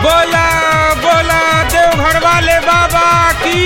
बोला बोला देवघर वाले बाबा की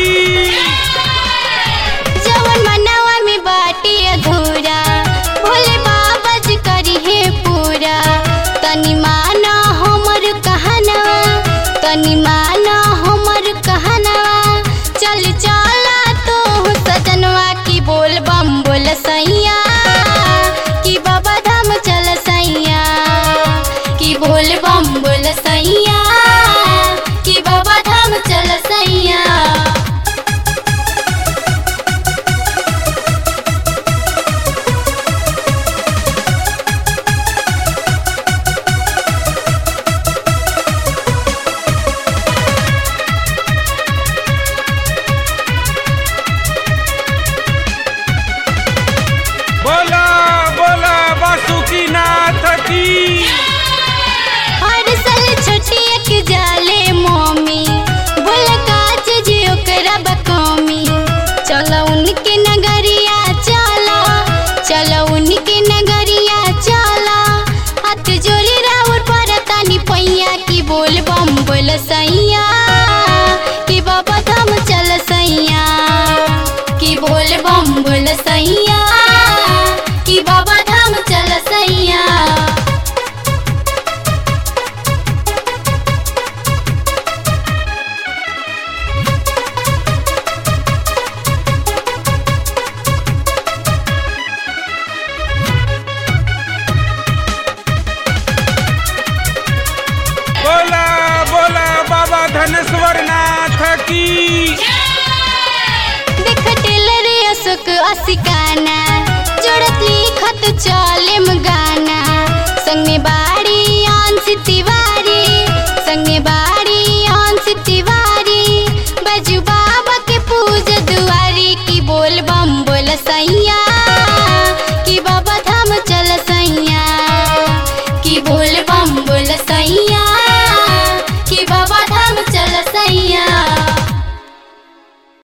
जवन मनवा में बाटे अधूरा भोले बाबा जी करी है पूरा तनी माना हमर कहनवा तनी माना हमर कहनवा चल चला तो सजनवा की बोल बम बोल सैया कि बाबा धाम चल सैया कि बोल बम बोल सैया कि बाबा धाम चल सैया बोला बोला बासुकी नाथ की हर साल छोटी एक जाले मम्मी बोल काज जे ओकरा बकमी चलो उनके नगरिया चला चलो उनके नगरिया चला हाथ जोड़ी राउर पर तानी पैया की बोल बम बोल सैया कि बाबा धाम चल सैया कि बोल बम बोल सैया कि बाबा धाम चल सैया बोला बोला बाबा धनेश्वर नाथ की देख टेलर अशोक असिकाना जोड़त लिखत चल